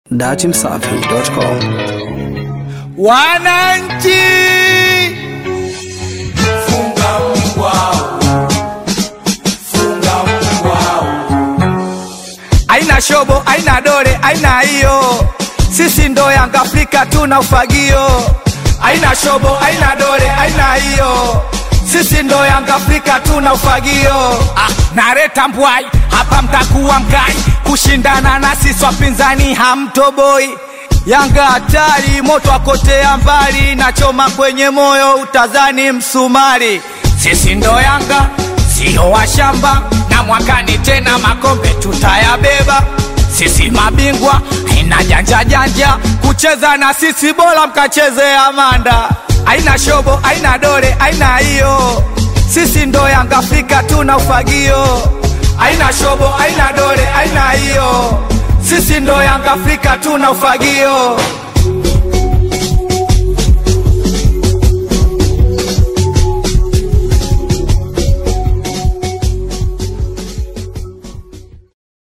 datimsafi.com. Wananchi, Funga mbwao, funga mbwao, aina shobo, aina dole, aina hiyo, sisi ndo Yanga Afrika tuna ufagio. Aina shobo, aina dole, aina hiyo, sisi ndo Yanga Afrika tuna ufagio. Ah, nareta mbwai hapa, mtakuwa mkai kushindana na sisi wapinzani, hamtoboi Yanga hatari, moto akotea mbali, nachoma kwenye moyo, utazani msumari. Sisi ndo Yanga, sio washamba, na mwakani tena makombe tutayabeba. Sisi mabingwa, haina janja janja, kucheza na sisi bora mkacheze Amanda. Aina shobo, aina dole, aina hiyo, sisi ndo Yanga Afrika tuna ufagio. Aina shobo, aina dole, aina hiyo sisi ndo Yanga Afrika tuna ufagio.